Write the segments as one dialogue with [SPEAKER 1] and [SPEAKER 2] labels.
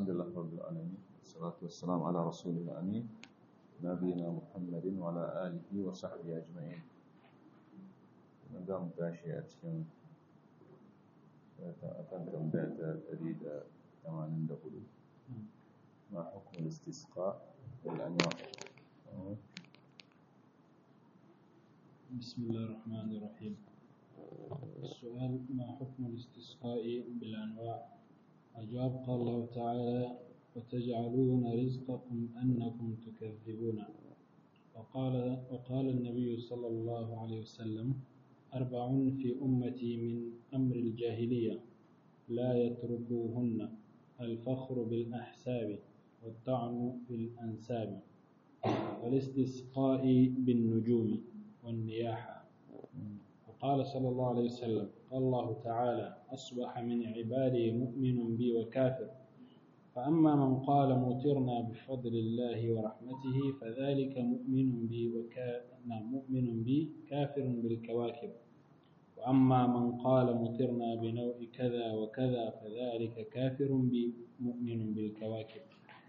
[SPEAKER 1] الحمد لله رب العالمين والصلاة والسلام على رسول الأمين نبينا محمد وعلى آله وصحبه أجمعين نقام تاشي أتكلم أكن تنبيت أريد ثمانين دخول ما حكم الاستسقاء بالأنواع
[SPEAKER 2] بسم الله الرحمن الرحيم السؤال ما حكم الاستسقاء بالأنواع الجواب قال الله تعالى وتجعلون رزقكم أنكم تكذبون وقال, وقال النبي صلى الله عليه وسلم أربع في أمتي من أمر الجاهلية لا يتركوهن الفخر بالأحساب والطعن بالأنساب والاستسقاء بالنجوم والنياحة وقال صلى الله عليه وسلم قال الله تعالى أصبح من عبادي مؤمن بي وكافر فأما من قال مطرنا بفضل الله ورحمته فذلك مؤمن بي وكا... نعم مؤمن بي كافر بالكواكب وأما من قال مطرنا بنوع كذا وكذا فذلك كافر بي مؤمن بالكواكب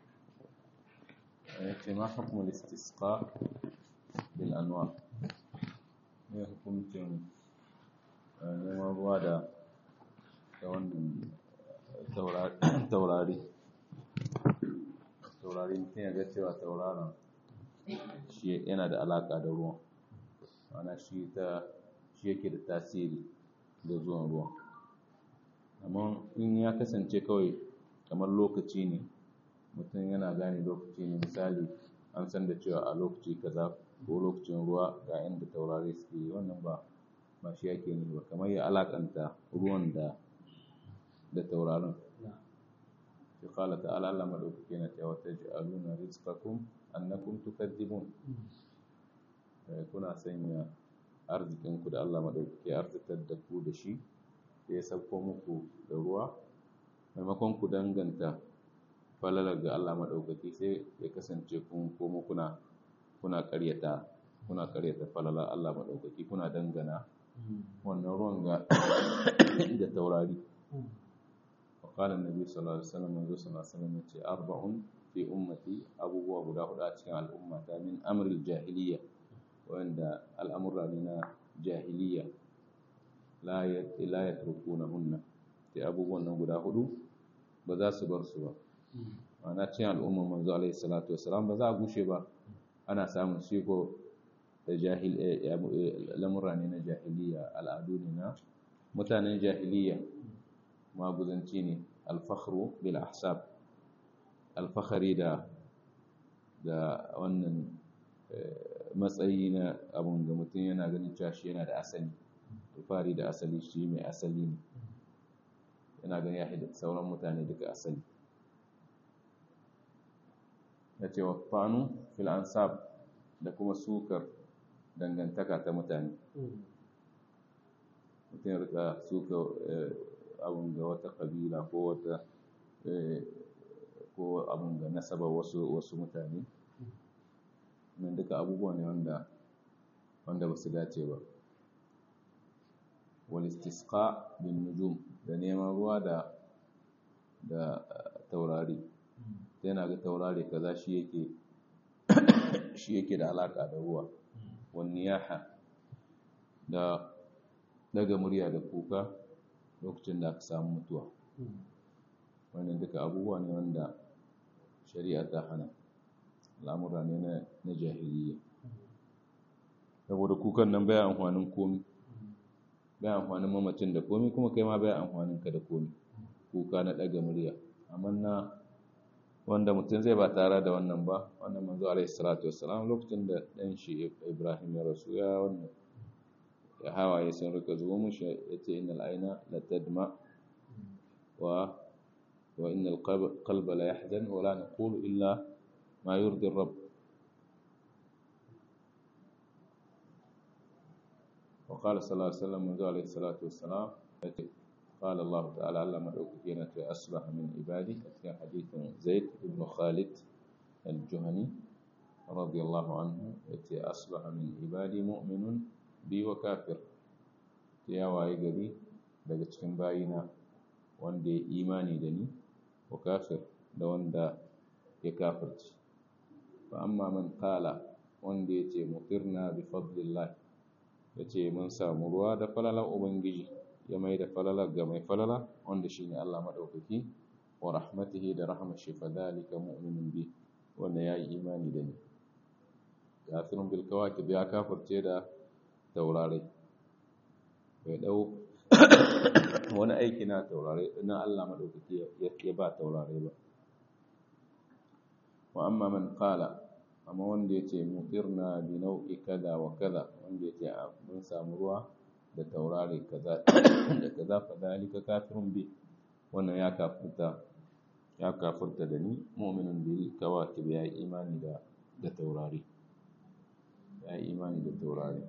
[SPEAKER 1] ما حكم الاستسقاء بالأنواع ne hukuncin neman ruwa da wannan taurari taurari mutum ya ga cewa tauraron shi yana da alaƙa da ruwan ana shi ta shi yake da tasiri da zuwan ruwan amma in ya kasance kawai kamar lokaci ne mutum yana gane lokaci ne misali an san da cewa a lokaci kaza ko lokacin ruwa ga inda taurari suke yi wannan ba ba shi yake ne ba kamar ya alakanta ruwan da da taurarin shi kala ta'ala Allah madaukake na cewa taj'aluna rizqakum annakum tukadzibun kuna sanya arzikin ku da Allah madaukake arzitar da ku da shi ya sauko muku da ruwa maimakon ku danganta falalar ga Allah madaukake sai ya kasance kun komo kuna kuna ƙaryata kuna ƙaryata falala Allah maɗaukaki kuna dangana wannan ruwan ga da taurari وقال النبي صلى الله عليه وسلم منذ صلى الله عليه وسلم أربع في أمتي أبو أبو داود أتكلم على الأمة من أمر الجاهلية وعند الأمر لنا جاهلية لا لا يتركونهن في أبو أبو داود بذا سبر سبر أنا أتكلم الأمة منذ عليه الصلاة والسلام بذا أبو شبا ana samun shiko da jahil lamura ne na jahiliya al'adu ne na mutanen jahiliya maguzanci ne alfakhru bil ahsab alfakhari da da wannan matsayi na abun da mutum yana ganin cewa shi yana da asali fari da asali shi mai asali ne yana ganin ya da sauran mutane duka asali ya ce wa fanu fil ansab da kuma sukar dangantaka ta mutane mutum ya rika suka abin ga wata kabila ko wata ko abin ga nasaba wasu wasu mutane nan duka abubuwa ne wanda wanda ba su dace ba wal istisqa bin nujum da neman ruwa da da taurari yana ga taurari kaza shi yake shi yake da alaka da ruwa wani yaha da daga murya da kuka lokacin da aka samu mutuwa wannan duka abubuwa ne wanda shari'a ta hana al'amura ne na jahiliya saboda kukan nan baya amfanin komi baya amfanin mamacin da komi kuma kai ma baya amfanin ka da komi kuka na daga murya amma na wanda mutum zai ba tare da wannan ba wannan manzo alaihi salatu wassalam lokacin da dan shi Ibrahim ya rasu ya wannan ya hawaye sun rika zuwa mushi yace innal aina la tadma wa wa innal qalba la yahzan wa la naqulu illa ma yurdi rabb وقال صلى الله عليه وسلم منذ عليه الصلاة والسلام قال الله تعالى علم الأوكينة أصبح من عبادي في حديث زيد بن خالد الجهني رضي الله عنه التي أصبح من عبادي مؤمن بي وكافر يا وايغري daga cikin bayina wanda ya imani da ni wa kafir da wanda ya kafirci fa amma man qala wanda yace mutirna bi fadlillah yace mun samu ruwa da falalar ubangiji ya mai da falalar ga mai falala wanda shine Allah madaukaki wa rahmatihi da rahmar shi fadhalika mu'minun bi wanda yayi imani da ni kafirun bil kawakib ya kafirce da taurare bai dau wani aiki na taurare na Allah madaukaki ya ba taurare ba wa amma man qala amma wanda yace mutirna bi nau'i kaza wa kaza wanda yace mun samu ruwa da taurare kaza da kaza fa dalika kafirun bi wannan ya kafirta ya kafirta da ni mu'minun bil kawakib ya imani da da taurare ya imani da taurare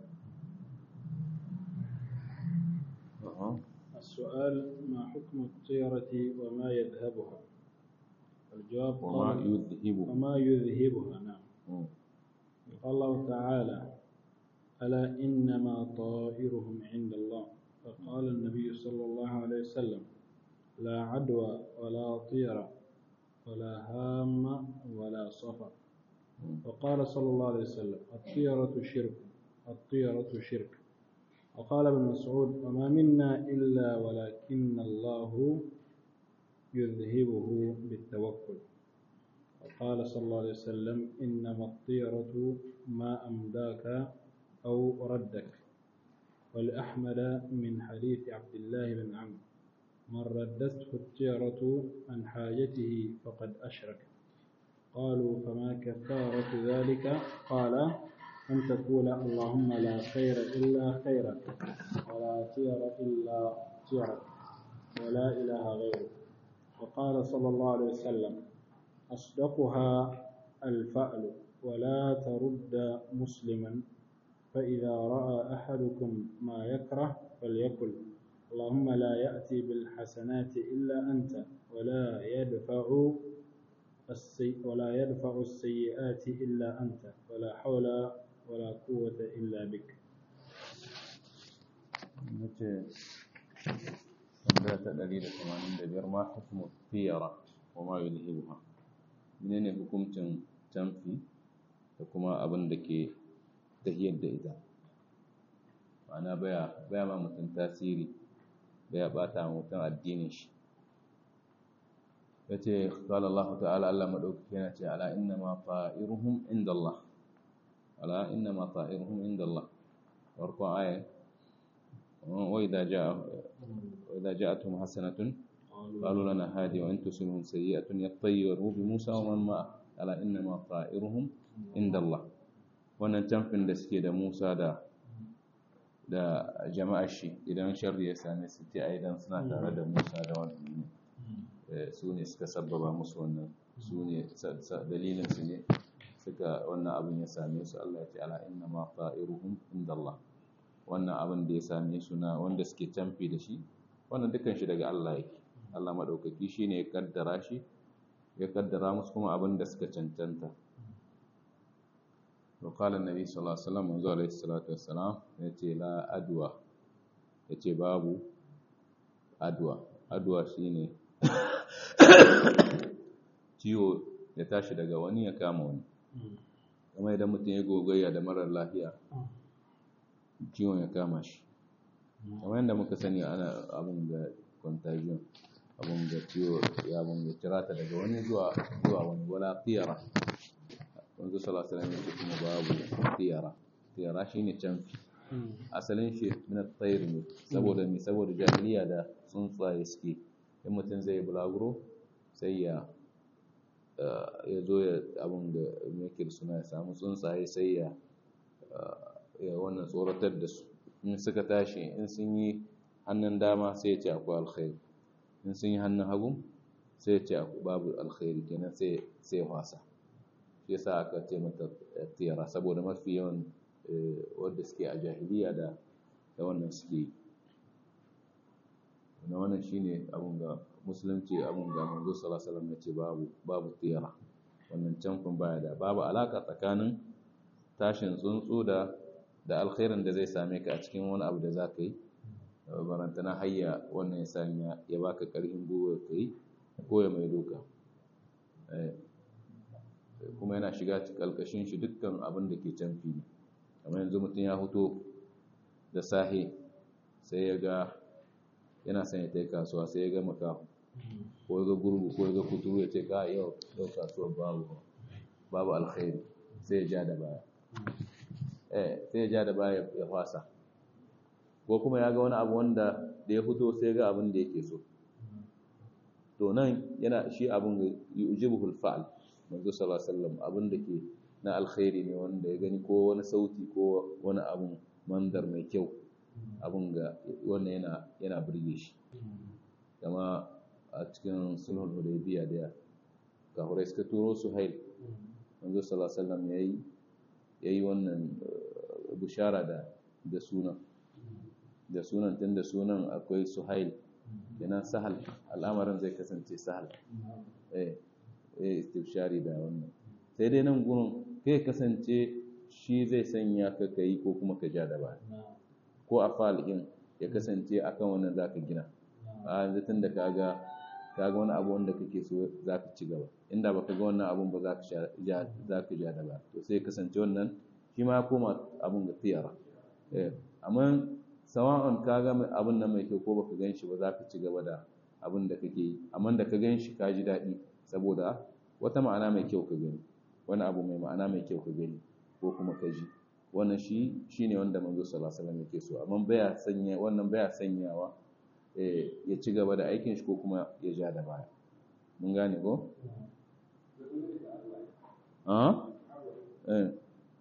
[SPEAKER 2] السؤال ما حكم الطيرة وما يذهبها الجواب
[SPEAKER 1] وما
[SPEAKER 2] قال
[SPEAKER 1] يذهب
[SPEAKER 2] وما يذهبها نعم
[SPEAKER 1] مم.
[SPEAKER 2] قال الله تعالى ألا إنما طائرهم عند الله فقال النبي صلى الله عليه وسلم لا عدوى ولا طيرة ولا هام ولا صفر وقال صلى الله عليه وسلم الطيرة شرك الطيرة شرك وقال ابن مسعود وما منا إلا ولكن الله يذهبه بالتوكل وقال صلى الله عليه وسلم إنما الطيرة ما أمداك أو ردك ولأحمد من حديث عبد الله بن عمرو من ردته الطيرة عن حاجته فقد أشرك قالوا فما كفارة ذلك قال أن تقول اللهم لا خير إلا خيرك ولا طير إلا طيرك ولا إله غيرك وقال صلى الله عليه وسلم أصدقها الفأل ولا ترد مسلما فإذا رأى أحدكم ما يكره فليقل اللهم لا يأتي بالحسنات إلا أنت ولا يدفع السي ولا يدفع السيئات إلا أنت ولا حول ولا قوة إلا بك
[SPEAKER 1] nace tambaya ta 185 ma hukmu tiyara wa ma yulhibuha menene hukuncin tamfi da kuma abin da ke tahiyar da ita ma'ana baya baya ma mutum tasiri baya bata ma mutum addinin shi yace qala Allah ta'ala Allah madaukaki yana ce ala inna ma ta'iruhum inda Allah ala inna ma ta'iruhum inda Allah farko aya وإذا جاء وإذا جاءتهم حسنة قالوا لنا هذه وإن تصبهم سيئة يطيروا بموسى ومن معه ألا إنما طائرهم عند الله wannan tamfin da suke da Musa da da jama'ar shi idan sharri ya same su ce ai dan suna tare da Musa da wannan su ne suka sabbaba musu wannan su ne dalilin su ne suka wannan abin ya same su Allah ya ce ala inna ma ta'iruhum inda Allah wannan abin da ya same su na wanda suke camfi da shi wannan dukan shi daga Allah yake Allah maɗaukaki shi ne ya kaddara shi ya kaddara musu kuma abin da suka cancanta wa qala annabi sallallahu alaihi wasallam manzo alaihi salatu wassalam yace la adwa yace babu adwa adwa shine ciwo ya tashi daga wani ya kama wani kamar idan mutum ya gogayya da marar lafiya ciwon ya kama shi kamar yadda muka sani ana abin da contagion abin da ciwo ya abin da tirata daga wani zuwa zuwa wani wala tiyara wanzu sallallahu alaihi wasallam kuma babu tiyara tiyara shine canfi asalin shi min at-tayr ne saboda mi saboda jahiliya da tsuntsaye suke in mutum zai bulaguro sai ya ya zo ya abin da yake suna ya samu tsuntsaye sai ya ya wannan tsoratar da su in suka tashi in sun yi hannun dama sai ya ce akwai alkhairi in sun yi hannun hagu sai ya ce babu alkhairi kenan sai sai wasa shi yasa aka ce mata tiyara saboda mafi yawan wanda suke a jahiliya da da wannan suke yi na wannan shine abun ga musulunci abun ga manzo sallallahu alaihi wasallam ya ce babu babu tiyara wannan canfin baya da babu alaka tsakanin tashin tsuntsu da da alkhairin da zai same ka a cikin wani abu da za ka yi barantana hayya wannan ya sanya ya baka karfin gwiwa ka yi ko ya mai doka kuma yana shiga ƙalƙashin shi dukkan abin da ke canfi ne kamar yanzu mutum ya fito da sahe sai ya ga yana son ya tai kasuwa sai ya ga makahu ko ya ga gurgu ko ya ga kuturu ya ce ka yau yau kasuwar babu babu alkhairi sai ya ja da baya eh sai ya ja da baya ya fasa ko kuma ya ga wani abu wanda da ya fito sai ya ga abin da yake so to nan yana shi abin yujibuhul fa'al manzo sallallahu alaihi wasallam abin da ke na alkhairi ne wanda ya gani ko wani sauti ko wani abun mandar mai kyau abun ga wannan yana yana burge shi kama a cikin sulhul hudaybiya da kahurai suka turo suhail manzo sallallahu alaihi wasallam yayi yayi wannan bishara da da sunan da sunan tun da sunan akwai suhail kenan sahal al'amarin zai kasance sahal eh eh istibshari da wannan sai dai nan gurin kai kasance shi zai sanya ka kai ko kuma ka ja da ba ko a fal'in ya kasance akan wannan zaka gina a yanzu tun da kaga kaga wani abu wanda kake so zaka ci gaba inda baka ga wannan abun ba zaka ja zaka ja da ba to sai kasance wannan shi ma koma abun ga tiyara eh amma sawa'un ka ga abin nan mai kyau ko baka gan shi ba za ka ci gaba da abin da kake yi amma da ka gan shi ka ji daɗi saboda wata ma'ana mai kyau ka gani wani abu mai ma'ana mai kyau ka gani ko kuma ka ji wannan shi shine wanda manzo sallallahu alaihi wasallam yake so amma baya sanya wannan baya sanyawa ya ci gaba da aikin shi ko kuma ya ja da baya mun gane ko ah eh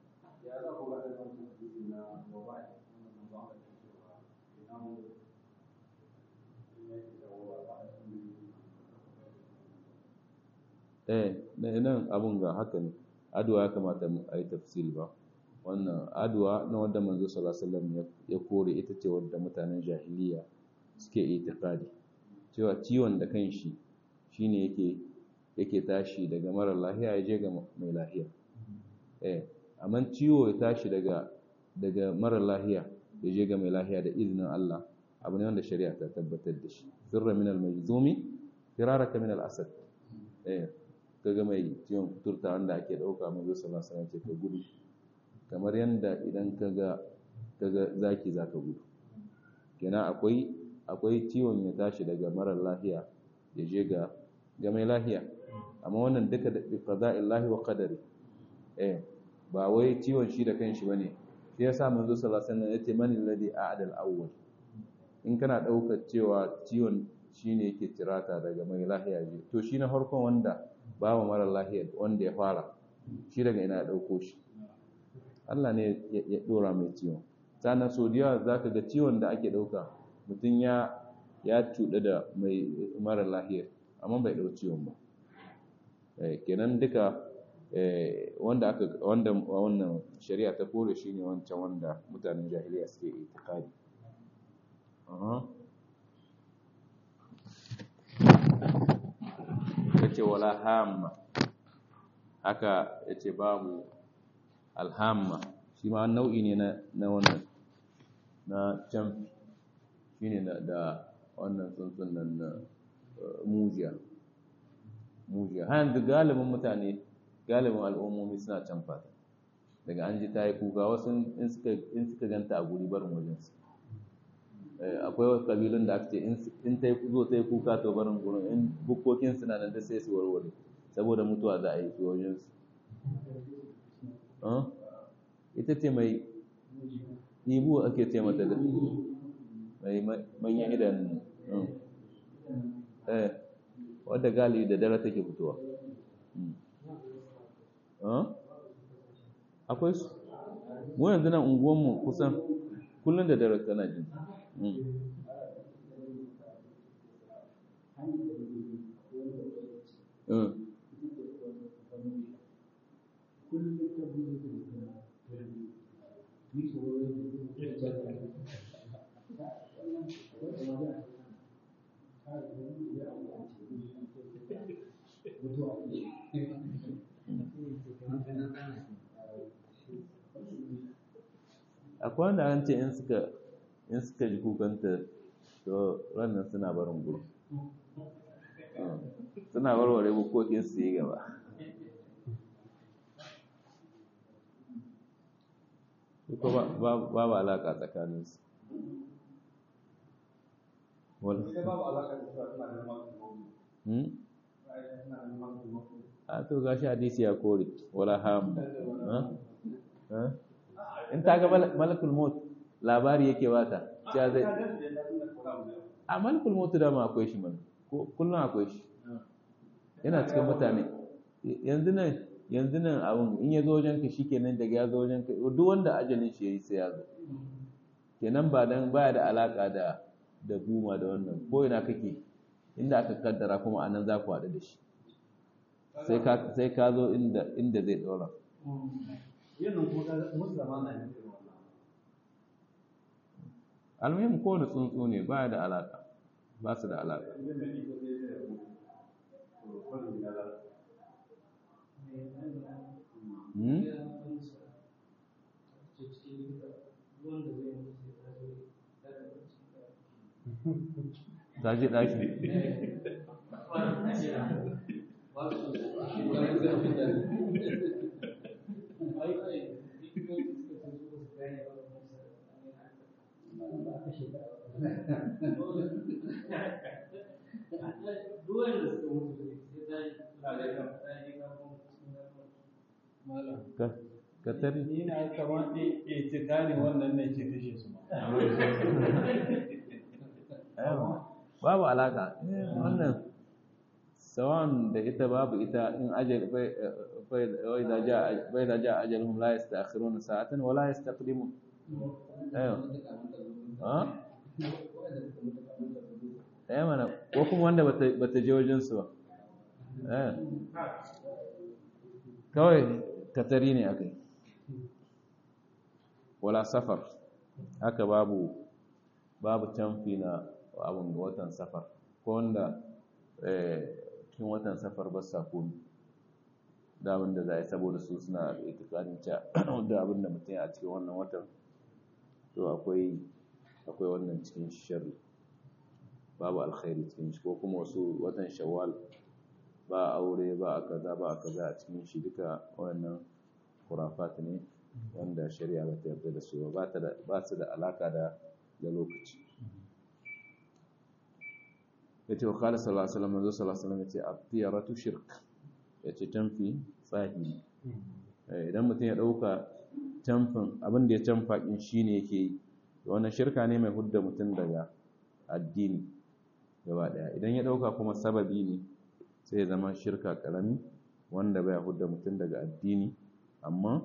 [SPEAKER 1] eh nan abun ga haka ne addu'a ya kamata mu ayi tafsiri ba wannan addu'a na wanda manzo sallallahu alaihi wasallam ya kore ita ce wanda mutanen jahiliya suke itikadi cewa ciwon da kanshi shine yake yake tashi daga mara lahiya ya je ga mai lahiya eh amma ciwo ya tashi daga daga mara lahiya ya je ga mai lahiya da izinin Allah abu ne wanda shari'a ta tabbatar da shi sirra min al-majzumi firaraka min al-asad eh kaga mai ciwon kuturta wanda ake dauka manzo sallallahu alaihi wasallam ce ka gudu kamar yanda idan kaga kaga zaki zaka gudu kenan akwai akwai ciwon ya tashi daga marar lahiya ya je ga ga mai lahiya amma wannan duka da qada'illahi wa qadari eh ba wai ciwon shi da kanshi bane shi yasa manzo sallallahu alaihi wasallam yace man alladhi a'ada al-awwal in kana daukar cewa ciwon shine yake tirata daga mai lahiya je to shi na farkon wanda bawa mara lahiya wanda ya fara shi daga ina ya dauko shi Allah ne ya dora mai ciwon sannan so da yawa zaka ga ciwon da ake dauka mutum ya ya cuɗa da mai mara lahiya amma bai dau ciwon ba kenan duka wanda aka wanda wannan shari'a ta kore shine wancan wanda mutanen jahiliya suke itikadi yace wala hamma haka yace babu alhamma shi ma nau'i ne na na wannan na can shine da da wannan tsuntsun nan na mujiya mujiya har yanzu galibin mutane galibin al'ummomi suna can fata daga an ji ta yi kuka wasu in suka ganta a guri barin wajensu akwai wasu ƙabilun da aka ce in ta zo ta yi kuka to barin gurin in bukkokin suna nan da sai su warware saboda mutuwa za a yi su wajensu ita ce mai ibu ake ce mata da mai manyan idan wadda gali da dare take fitowa akwai su mu yanzu nan unguwanmu kusan kullum da dare tana jin akwai wanda an ce in suka in suka ji kukanta to ranar suna barin guru suna warware bukokin su yi gaba ko babu alaƙa tsakaninsu a to gashi hadisi ya kore wala ham in ta ga malakul maut labari yake bata cewa zai a malakul maut da ma akwai shi mana kullum akwai shi yana cikin mutane yanzu nan yanzu nan abun in ya zo wajen ka shikenan daga ya zo wajen ka duk wanda ajalin shi yayi sai ya zo kenan ba dan baya da alaka da da guma da wannan ko ina kake inda aka kaddara kuma anan za ku haɗu da shi sai ka sai ka zo inda inda zai dora almuhim kowane tsuntsu ne baya da alaka ba su da alaka ta ji ɗaki ka tari
[SPEAKER 2] ni na kamar itikani wannan ne ke kashe su
[SPEAKER 1] babu alaka wannan sawan da ita babu ita in ajal bai da ja bai da ja ajalhum la yastakhiruna sa'atan wa la yastaqdimun ayo ha eh mana ko kuma wanda bata bata je wajen su ba eh kawai katari ne akai wala safar haka babu babu canfi na abin da watan safar ko wanda cikin watan safar ba sa komi da abin da za a yi saboda su suna itikarin ca da abin da mutum a cikin wannan watan to akwai akwai wannan cikin sharri babu alkhairi cikin shi ko kuma wasu watan shawwal ba aure ba a kaza ba a kaza a cikin shi duka wannan kurafat ne wanda shari'a ba ta yarda da su ba ba su da alaka da da lokaci yace wa qala sallallahu alaihi wasallam manzo sallallahu alaihi wasallam yace at-tiyaratu shirk yace tamfi tsahi idan mutum ya dauka tamfin abin da ya tamfa kin shine yake yi wannan shirka ne mai hudda mutum daga addini gaba daya idan ya dauka kuma sababi ne sai ya zama shirka karami wanda bai hudda mutum daga addini amma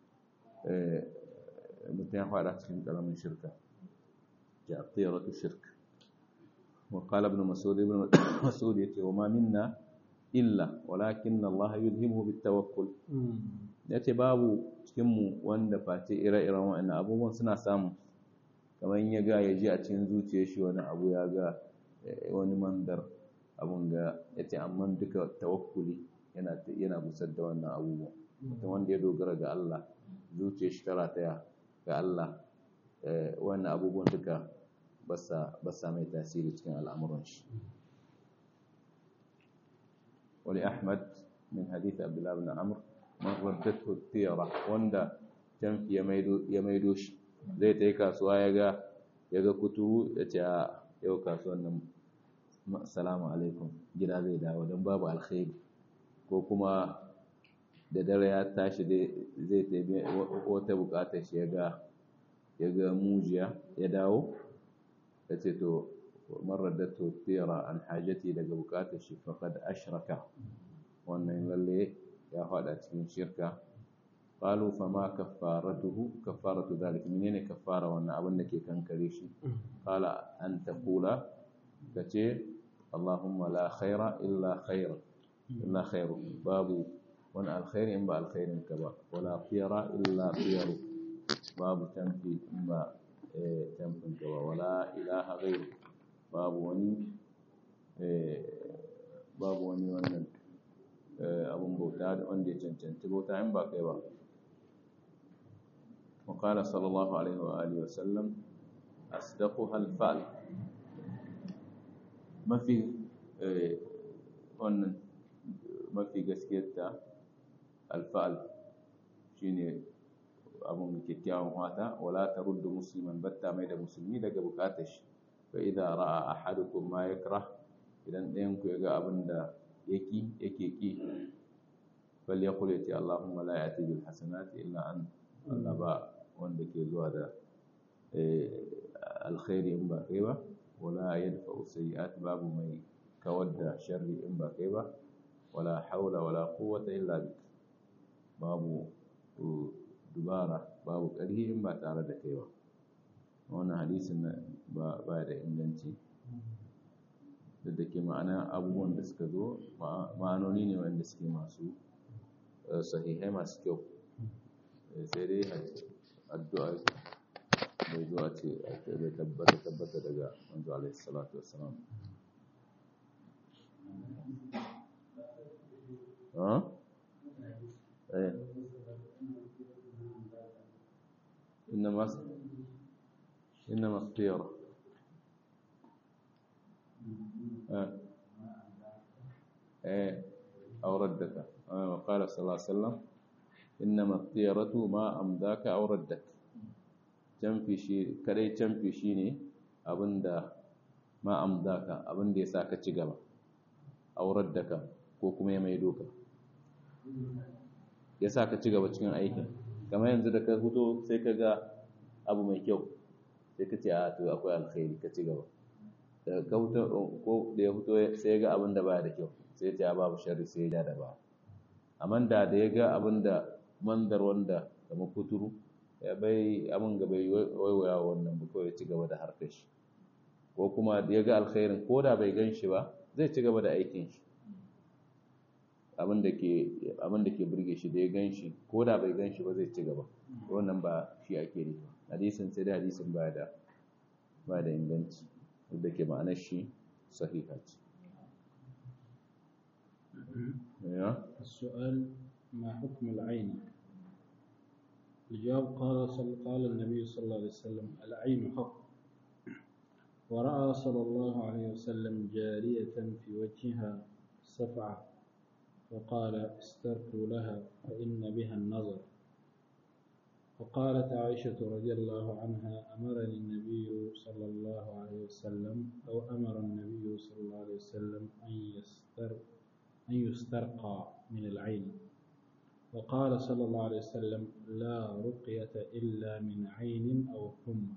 [SPEAKER 1] mutum ya fada cikin karamin shirka ya at-tiyaratu shirk وقال ابن مسعود ابن مسعود يتي وما منا إلا ولكن الله يلهمه بالتوكل yace babu cikin mu wanda face ire-iren wa'annan abubuwan suna samu kamar ya ga ya ji a cikin zuciyar shi wani abu ya ga wani mandar abun ga yace amma duka tawakkuli yana yana busar da wannan abubuwan mutum wanda ya dogara ga Allah zuciyar shi tara taya ga Allah wannan abubuwan duka basa mai tasiri cikin al'amuran shi. Wani Ahmad min hadith Abdullah bin Amr, man raddatu tiyara wanda canfi ya maido shi, zai ta yi kasuwa ya ga ya ga kuturu ya ce a yau kasuwan nan salamu alaikum gida zai dawo don babu alkhairi ko kuma da dare ya tashi zai taimi wata bukatar shi ya ga mujiya ya dawo ya ce to maradatu tira an hajati daga bukatar shi faqad ashraka wannan lalle ya fada cikin shirka qalu fama kaffaratuhu kaffaratu dhalik menene kaffara wannan abin da ke kankare shi qala an taqula kace allahumma la khaira illa khair illa khair babu wani alkhairi in ba alkhairin ka ba wala tira illa tira babu tanfi in ba tamfin gaba wala ilaha ghairu babu wani babu wani wannan abun bauta da wanda ya cancanci bauta in ba kai ba وقال صلى الله عليه وآله وسلم أصدقها الفعل ما في wannan mafi gaskiyarta alfa'al shine abun kyakkyawan fata wala taruddu musliman batta mai da musulmi daga bukatar shi fa idza ra'a ahadukum ma yakrah idan ɗayan ku ya ga abin da yake yake ki bal yaqul yati allahumma la ya'ti bil hasanati illa an Allah ba wanda ke zuwa da alkhairi in ba kai ba wala yadfa'u sayyi'at babu mai kawar da sharri in ba kai ba wala haula wala quwwata illa bik babu dubara babu ƙarfi in ba tare da kai ba wannan hadisin ba ba da inganci da da ke ma'ana abubuwan da suka zo ma'anoni ne wanda suke masu sahihai masu kyau sai dai addu'a bai zo a ce bai tabbata tabbata daga manzo alaihi salatu wassalam ha eh إنما إنما الطيرة آه. آه. أو ردك آه. وقال صلى الله عليه وسلم إنما الطيرة ما أمداك أو ردك canfi shi kadai canfi shi ne abinda ma amdaka abinda ya sa ka ci gaba aurar da ka ko kuma ya mai doka ya sa ka ci gaba cikin aikin kamar yanzu da ka fito sai ka ga abu mai kyau sai ka ce a to akwai alkhairi ka ci gaba da ka fito ko da ya fito sai ya ga abin da baya da kyau sai ya ce babu sharri sai ya da ba amma da da ya ga abin da mandar wanda kamar kuturu ya bai abin ga bai waiwaya wannan ba kawai ya ci gaba da harkar shi ko kuma ya ga alkhairin ko da bai gan shi ba zai ci gaba da aikin shi abin da ke burge shi da ya gan shi ko da bai gan shi ba zai ci gaba wannan ba shi ake ne hadisin sai da hadisin ba da ba da inganci da ke ma'anar shi sahiha ce
[SPEAKER 2] السؤال ما حكم العين الجواب قال صلى قال النبي صلى الله عليه وسلم العين حق ورأى صلى الله عليه وسلم جارية في وجهها صفعة وقال استرقوا لها فإن بها النظر وقالت عائشة رضي الله عنها أمرني النبي صلى الله عليه وسلم أو أمر النبي صلى الله عليه وسلم أن يستر أن يسترقى من العين وقال صلى الله عليه وسلم لا رقية إلا من عين أو حمى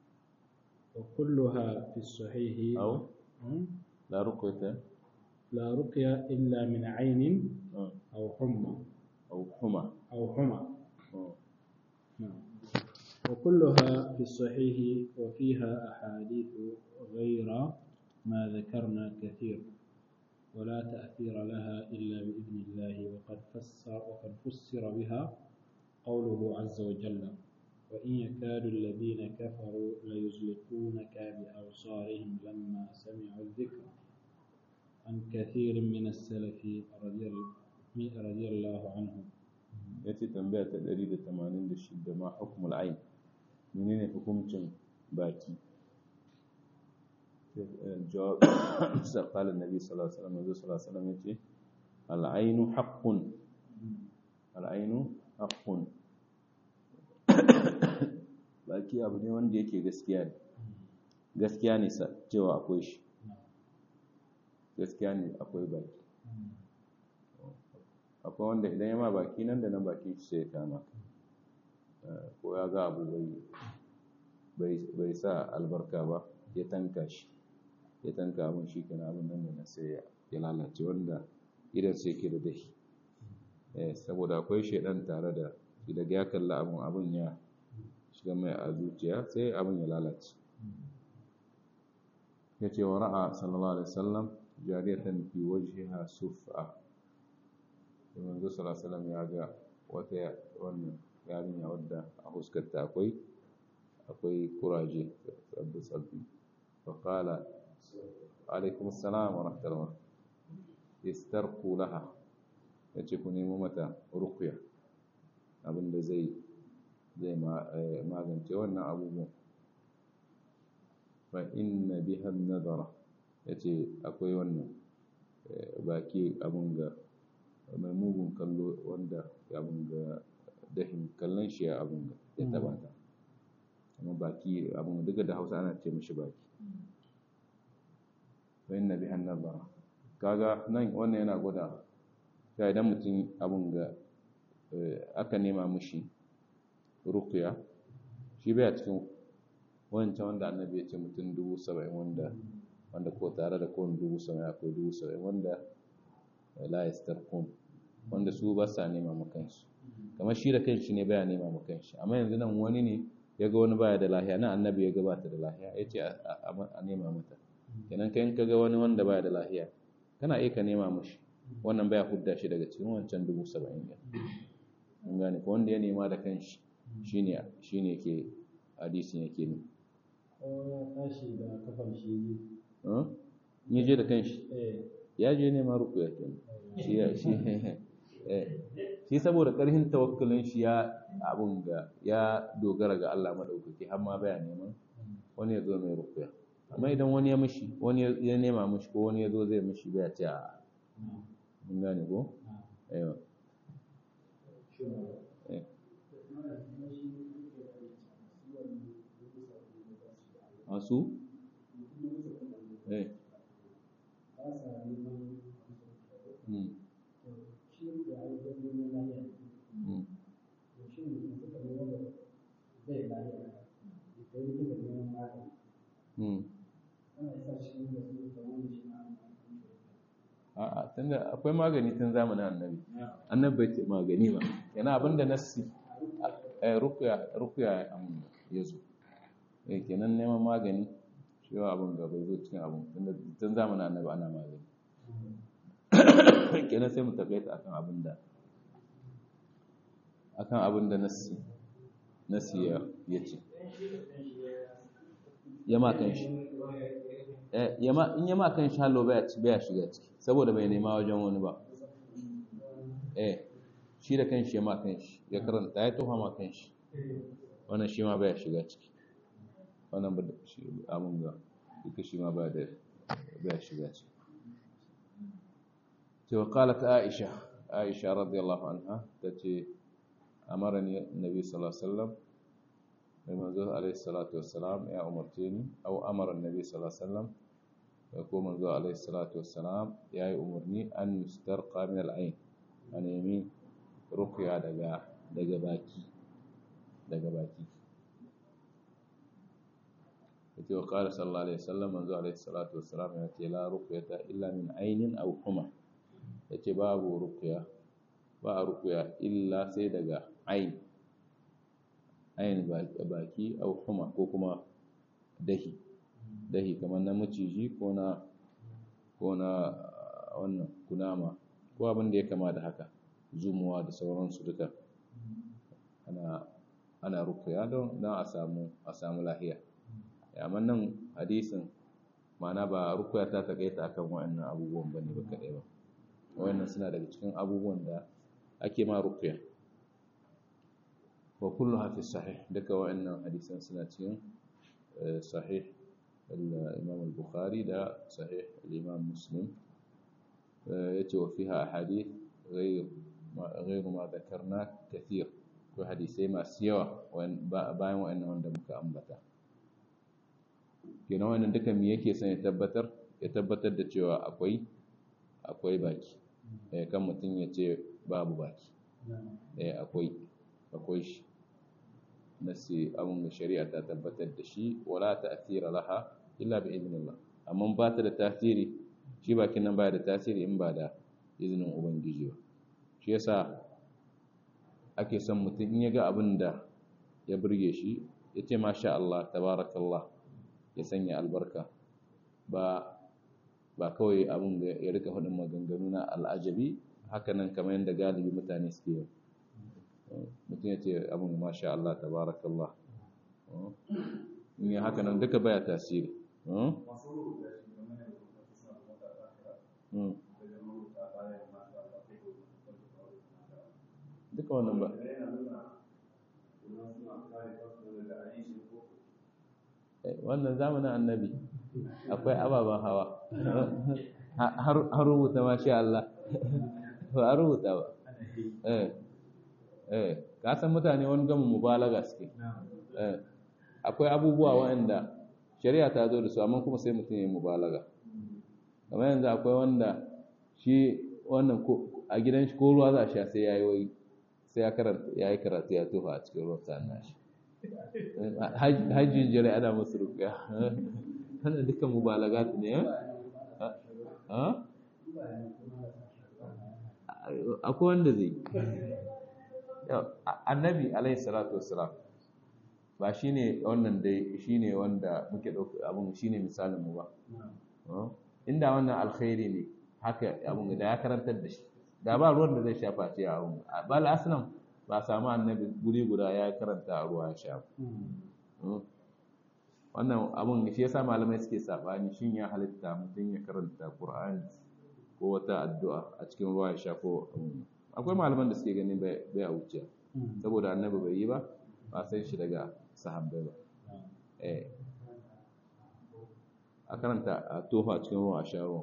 [SPEAKER 2] وكلها في الصحيح
[SPEAKER 1] أو لا رقية
[SPEAKER 2] لا رقية إلا من عين أو حمى
[SPEAKER 1] أو حمى
[SPEAKER 2] أو حمى نعم وكلها في الصحيح وفيها أحاديث غير ما ذكرنا كثير ولا تأثير لها إلا بإذن الله وقد فسر وقد فسر بها قوله عز وجل وإن يكاد الذين كفروا ليزلقونك بأبصارهم لما سمعوا الذكر عن كثير من السلف رضي رضي الله عنهم
[SPEAKER 1] yace tambaya ta 186 ma hukmul ain menene hukuncin baki jawab sai qala annabi sallallahu alaihi wasallam sallallahu alaihi wasallam yace al ainu haqqun al ainu haqqun baki abu ne wanda yake gaskiya ne gaskiya ne cewa akwai shi gaskiya ne akwai baki akwai wanda idan ya ma baki nan da nan bakin shi sai ya kama ko ya ga abu bai sa albarka ba ya tanka shi ya tanka abin shi kana abin nan da nan sai ya lalace wanda idan sai ke da dahi saboda akwai shaidan tare da shi daga ya kalla abin abin ya shiga mai a zuciya sai abin ya lalace ya ce wa ra'a sallallahu alaihi wasallam jariyatan fi wajhiha suf'a manzo sallallahu ya ga wata wannan yarinya wadda a huskarta akwai akwai kuraje sabbi sabbi fa qala alaikum assalam wa rahmatullah istarqu laha yace ku nemo mata ruqya abinda zai zai magance wannan abubuwan fa inna biha an-nadara yace akwai wannan baki abun ga mai mugun kallo wanda abin ga dahin kallon shi abin ya taba ta kuma baki abin duka da hausa ana ce mishi baki bayan na bihan nazara kaga nan wannan yana gwada ya idan mutum abin ga aka nema mishi rukuya shi bai a cikin wancan wanda annabi ya ce mutum dubu saba'in wanda wanda ko tare da kowane dubu saba'in akwai dubu saba'in wanda la yastarqun wanda su ba sa nema ma kansu kamar shi da kanshi ne baya nema ma kanshi amma yanzu nan wani ne ya ga wani baya da lahiya nan annabi ya gabata da lahiya ya ce a nema mata kenan kai ka ga wani wanda baya da lahiya kana iya ka nema mashi wannan baya hudda shi daga cikin wancan dubu saba'in ɗin mun gane ko wanda ya nema da kanshi shine shine ke hadisin yake ne
[SPEAKER 2] ya tashi da kafar shi
[SPEAKER 1] ya je da kanshi ya je nema rukuya kenan shi shi shi saboda ƙarfin tawakkulin shi ya abun ga ya dogara ga Allah madaukaki har ma baya neman wani ya zo mai rukuya amma idan wani ya mishi wani ya nema mishi ko wani ya zo zai mishi bai ce a mun gane ko aiwa masu eh Mm. Mm. Mm. A'a, tunda akwai magani tun zamanin annabi. Annabi bai ce magani ba. Yana abinda nassi eh ruqya ruqya ya zo. Eh kenan neman magani shi abin da bai zo cikin abin tunda tun zamanin annabi ana magani. kenan sai mu takaita akan abin da akan abin da nasi nasi ya ce ya ma kan shi in ya ma kan shi hallo baya shiga ciki saboda bai nema wajen wani ba eh shi da kan shi ya ma kan shi ya karanta ya toha ma kan shi wannan shi ma baya shiga ciki wannan ba abin ga duka shi ma baya shiga ciki وقالت عائشة عائشة رضي الله عنها تتي أمرني النبي صلى الله عليه وسلم بمنزول عليه الصلاة والسلام يا أمرتيني أو أمر النبي صلى الله عليه وسلم يقول منزول عليه الصلاة والسلام يا أمرني أن يسترقى من العين أن يمين رقيا دقا دقا باكي دقا باكي وقال صلى الله عليه وسلم منزول عليه الصلاة والسلام يأتي لا رقية إلا من عين أو حمى ya ce babu rukuya ba a rukuya illa sai daga ain ain baki au kuma ko kuma dahi dahi kamar na maciji ko na ko na wannan kunama ko abin da ya kama da haka zumuwa da sauransu duka ana ana rukuya don a samu a samu lahiya amma nan hadisin ma'ana ba rukuya ta takaita akan wa'annan abubuwan bane ba kadai ba wannan suna daga cikin abubuwan da ake ma ruqya wa kullu fi sahih duka wa'annan hadisan suna cikin sahih al-imam al-bukhari da sahih al-imam muslim yace wa fiha ahadith ghayr ghayr ma dhakarna kathir ko hadisai masu yawa bayan wa'annan wanda muka ambata kenan wannan duka me yake son ya tabbatar ya tabbatar da cewa akwai akwai baki eh kan mutum ya ce babu baki eh akwai akwai shi nasi abun da shari'a ta tabbatar da shi wala ta'thira laha illa bi idnillah amma ba ta da tasiri shi bakin nan baya da tasiri in ba da izinin ubangiji ba shi yasa ake son mutum in ya ga abin da ya burge shi ya ce masha Allah tabarakallah ya sanya albarka ba ba kawai abin da ya rika hudun maganganu na al'ajabi hakanan kamar yadda galibi mutane suke yi mutum ya ce abin masha Allah tabarakallah in yi hakanan duka baya tasiri duka wannan ba wannan zamanin annabi akwai ababen hawa har rubuta masha Allah ba a rubuta ba eh ka san mutane wani gama mubalaga suke eh akwai abubuwa waɗanda shari'a ta zo da su amma kuma sai mutum ya mubalaga kamar yanzu akwai wanda shi wannan a gidan shi ko ruwa za a sha sai ya yi wai sai ya karanta ya yi karatu ya tofa a cikin ruwan sa'an nashi hajjin jirai ana musu rukiya wannan dukkan mubalagat ne ha akwai wanda zai annabi alaihi salatu wassalam ba shine wannan dai shine wanda muke dauka abun shine misalin mu ba inda wannan alkhairi ne haka abun da ya karantar da shi da ba ruwan da zai shafa ce a abun bal aslam ba samu annabi guri guda ya karanta a ruwa ya sha wannan abun shi yasa malamai suke sabani shin ya halitta mutum ya karanta qur'ani ko wata addu'a a cikin ruwa ya sha ko akwai malaman da suke ganin bai a wuce saboda annabi bai yi ba ba sai shi daga sahabbai ba eh a karanta a tofa cikin ruwa a sha ruwa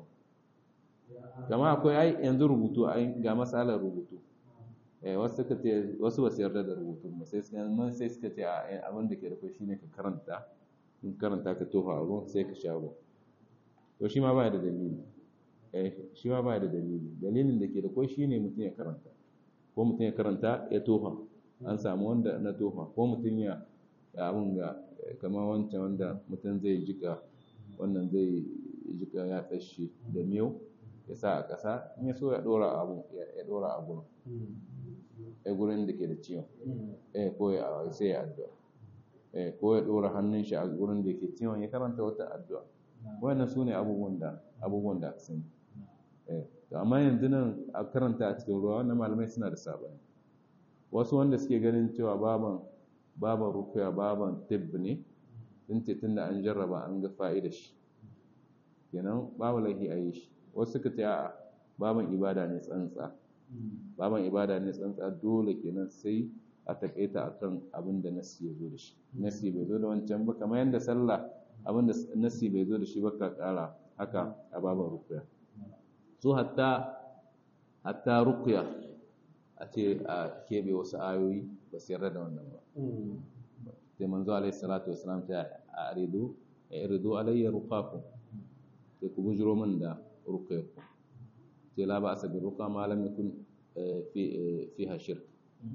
[SPEAKER 1] kama akwai ai yanzu rubutu ai ga matsalar rubutu eh wasu suka ce wasu ba su yarda da rubutu ba sai suka nan sai suka ce abin da ke da kai shine ka karanta in karanta ka tofa a ruwa sai ka sha ruwa to shi ma ba da dalili eh shi ma ba da dalili dalilin da ke da kai shine mutum ya karanta ko mutum ya karanta ya tofa an samu wanda na tofa ko mutum ya abun ga kamar wancan wanda mutum zai jika wannan zai jika ya tsashi da miyau ya sa a ƙasa in ya so ya ɗora abu ya ɗora a gurin ya gurin da ke da ciwon eh ko ya sai ya addu'a eh ko ya ɗora hannun shi a gurin da ke ciwon ya karanta wata addu'a wannan su ne abubuwan da abubuwan da sun eh to amma yanzu nan a karanta a cikin ruwa wannan malamai suna da sabani wasu wanda suke ganin cewa baban baban rukuya baban tibb ne sun ce tunda an jarraba an ga fa'ida shi kenan babu laifi a yi shi wasu suka ce a baban ibada ne tsantsa baban ibada ne tsantsa dole kenan sai a takaita akan abin da nasi ya zo da shi nasi bai zo da wancan ba kamar yadda sallah abin da nasi bai zo da shi ba ka kara haka a baban rukuya su hatta hatta rukuya a ce a keɓe wasu ayoyi ba su yarda da wannan ba sai manzo alaihi salatu wasalam ta aridu iridu alayya ruqakum sai ku bujiro min da ruqayku sai la ba asabi ruqa ma lam yakun fi fiha shirk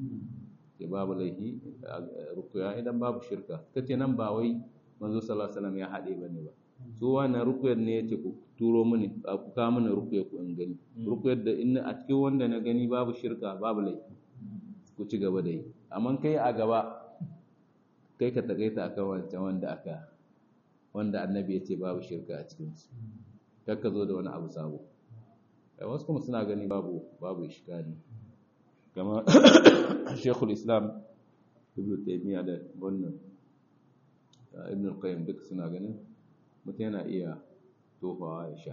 [SPEAKER 1] sai babu laihi ruqya idan babu shirka kace nan ba wai manzo sallallahu alaihi wasallam ya hade bane ba so wannan rukuyar ne yace ku turo mini ku ka mini rukuyar ku in gani rukuyar da in a cikin wanda na gani babu shirka babu laifi ku ci gaba da yi amma kai a gaba kai ka takaita akan wancan wanda aka wanda annabi ya ce babu shirka a cikin su kar ka zo da wani abu sabo wasu kuma suna gani babu babu ishkali kama shekul islam ibn taymiya da wannan ibn al-qayyim duk suna ganin mutum yana iya tofawa ya sha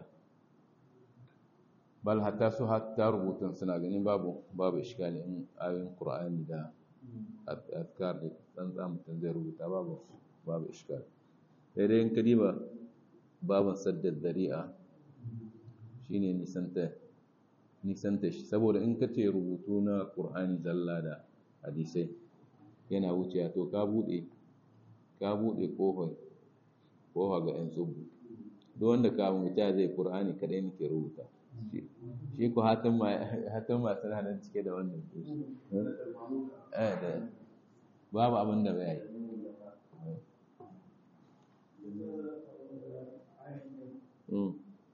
[SPEAKER 1] bal hatta su hatta rubutun suna ganin babu babu ishkali in ayoyin qur'ani da azkar da tsantsa mutum zai rubuta babu babu ishkali sai dai in ka diba babin saddar dari'a shine nisanta nisanta shi saboda in ka ce rubutu na qur'ani zalla da hadisai yana wucewa to ka bude ka bude kofar kofa ga 'yan tsubu duk wanda kamun wuta zai ƙur'ani kadai nake rubuta shi ku hatan masu nan cike da wannan babu abin da bai yi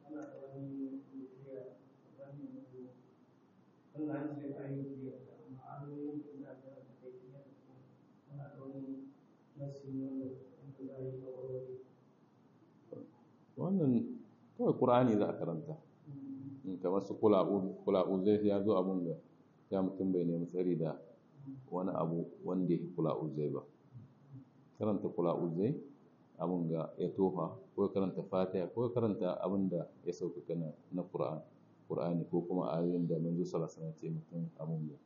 [SPEAKER 1] wannan kawai ƙur'ani za a karanta kamar su kula'u zai ya zo abin da ya mutum bai nemi tsari da wani abu wanda ya kula'u zai ba karanta kula'u zai abin ga ya tofa ko karanta fatiha ko karanta abin da ya sauƙaƙa na ƙur'ani ko kuma ayoyin da manzo sallallahu alaihi ce mutum abin da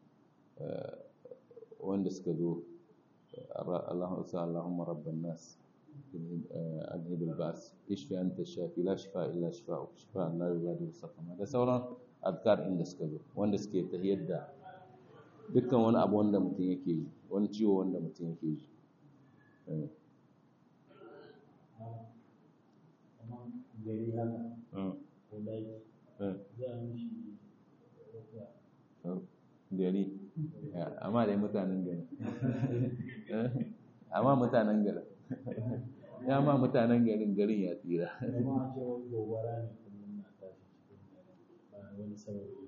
[SPEAKER 1] wanda suka zo Allahumma rabban nas أذهب البأس اشفي أنت الشافي لا شفاء إلا شفاءك شفاء لا يغادر سقما da sauran azkar inda suka zo wanda suke tahiyyar da dukkan wani abu wanda mutum yake yi wani ciwo wanda mutum yake yi
[SPEAKER 2] gari haka
[SPEAKER 1] Mm.
[SPEAKER 2] ko daji
[SPEAKER 1] Mm.
[SPEAKER 2] za a mishi rukuya
[SPEAKER 1] gari amma dai mutanen gari amma mutanen garin ya ma mutanen garin garin ya tsira
[SPEAKER 2] kuma a ce wani gobara ne kullum na tashi cikin dare ba wani sababi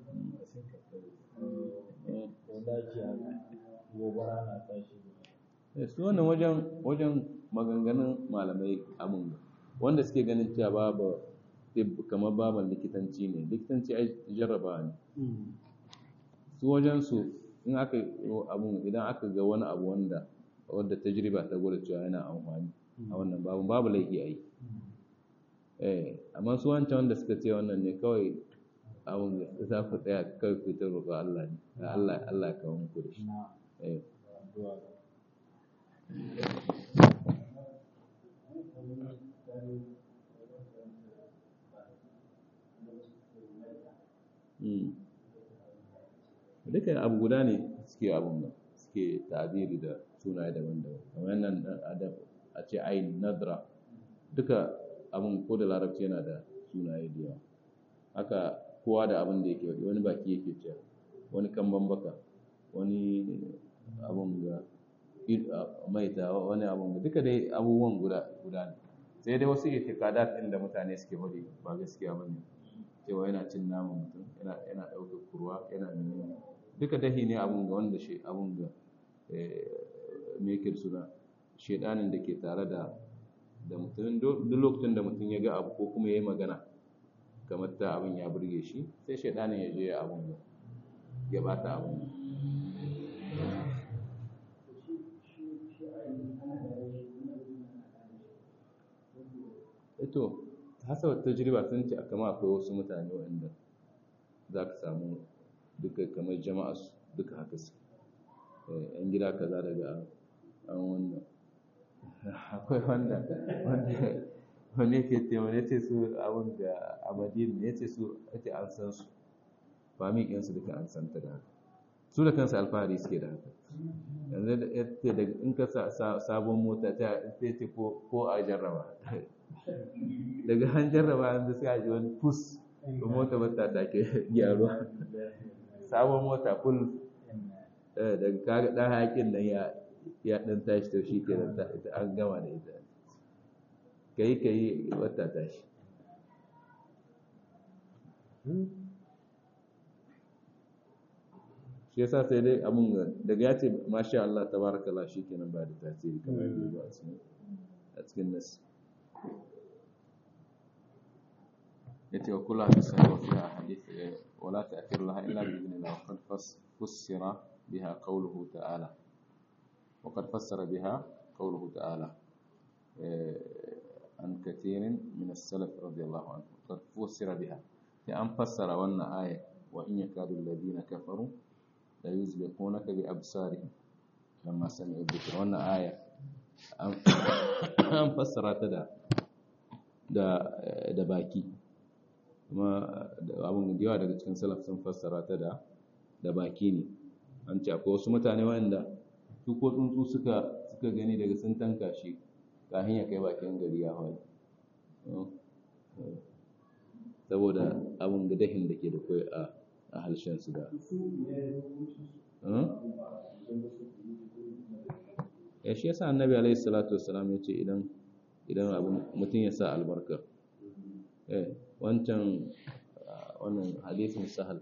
[SPEAKER 2] ko daji haka gobara na tashi
[SPEAKER 1] Eh, su wannan wajen wajen maganganun malamai amin wanda suke ganin cewa babu tib kamar baban likitanci ne likitanci ai jarraba ne su wajen su in aka yi abun idan aka ga wani abu wanda wanda tajriba ta gwada cewa yana amfani a wannan babu babu laifi a yi eh amma su wancan wanda suka ce wannan ne kawai abun da za ku tsaya kawai ku ta roƙo Allah ne Allah Allah ya kawo muku da shi
[SPEAKER 2] na
[SPEAKER 1] eh
[SPEAKER 2] addu'a
[SPEAKER 1] Mm. duka abu guda ne suke abun nan suke tabiri da sunaye daban-daban kamar nan dan adam a ce ayin nadra duka abun ko da larabci yana da sunaye da yawa haka kowa da abin da yake wadi wani baki yake cewa wani kamban baka wani abun ga id- a- maita wani abun ga duka dai abubuwan guda guda ne sai dai wasu itikadat din da mutane suke wadi ba gaskiya bane cewa yana cin naman mutum yana yana ɗaukar kurwa yana menene duka dahi ne abun ga wanda shi abun ga me yake da suna shedanin da ke tare da da mutum duk lokacin da mutum ya ga abu ko kuma ya yi magana kamar ta abin ya burge shi sai shedanin ya je ya abun ga ya bata abun to hasa tajriba sun ce kama akwai wasu mutane waɗanda za ka samu duka kamar jama'a su duka haka su yan gida kaza daga an wannan akwai wanda wanda wanda yake ce wanda ya ce su abin da abadin ya ce su ake an san su fami ɗinsu duka an san ta da haka su da kansu alfahari suke da haka yanzu da ya ce daga in ka sa sabon mota ta ce ko a jarraba daga an jarraba yanzu sai a ji wani fus mota ba ta take gyaruwa sabon mota full daga kaga dan hakin nan ya ya dan tashi to shi ke da an gama da ita kai kai wata tashi shi yasa sai dai abun daga ya ce masha Allah tabarakallah shikenan ba da tasiri kamar yadda ya zo a cikin nasi yace wa kullu hadisi wa fiha hadith wa la ta'thir laha illa bi idhnillah wa qad fassara biha qawluhu ta'ala wa qad fassara biha qawluhu ta'ala an kathirin min as-salaf radiyallahu anhu qad fassara biha sai an fassara wannan aya wa in yakadu alladhina kafaru la yuzliqunaka bi absarihim lamma sami'u dhikra wannan aya an fassara ta da da baki kuma abin da yawa daga cikin salaf sun fassara ta da da baki ne an ce akwai wasu mutane wanda su ko tsuntsu suka suka gani daga sun tanka shi kafin ya kai bakin gari ya hawa saboda abin da dahin da ke da kai a a halshen su da ya shi yasa annabi alaihi salatu wassalam ya ce idan idan abin mutum ya sa albarka eh wancan wannan hadisin sahal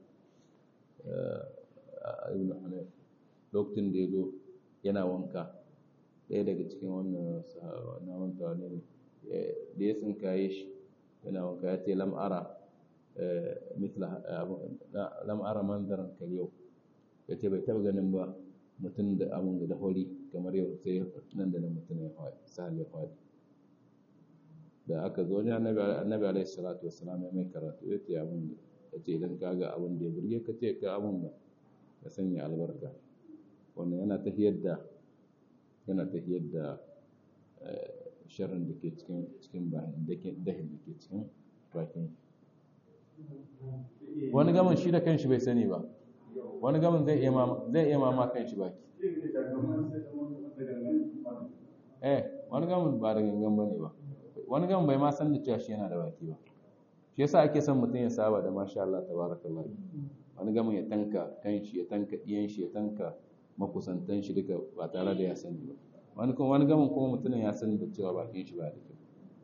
[SPEAKER 1] ibn hanif lokacin da ya zo yana wanka ɗaya daga cikin wannan na wanta ne da ya tsinkaye shi yana wanka ya ce lam'ara mitla lam'ara manzaran kal yau ya ce bai taɓa ganin ba mutum da abin da hori kamar yau sai nan da nan mutum ya faɗi sahal ya faɗi da aka zo wajen annabi alaihi salatu wassalam ya mai karatu ya ce abin ya ce idan ka ga abin da ya burge ka ce ka abin da ka sanya albarka wannan yana tafiyar da yana tafiyar da sharrin da ke cikin cikin bayan dahin da ke cikin bakin wani gaman shi da kanshi bai sani ba wani gamin zai iya ma zai iya ma kan shi baki eh wani gamin ba da gangan bane ba wani gamin bai ma san da cewa shi yana da baki ba shi yasa ake son mutum ya saba da masha Allah tabarakallah wani gamin ya tanka kan shi ya tanka diyan shi ya tanka makusantan shi duka ba tare da ya sani ba wani kuma wani gamin kuma mutumin ya sani da cewa bakin shi ba da kyau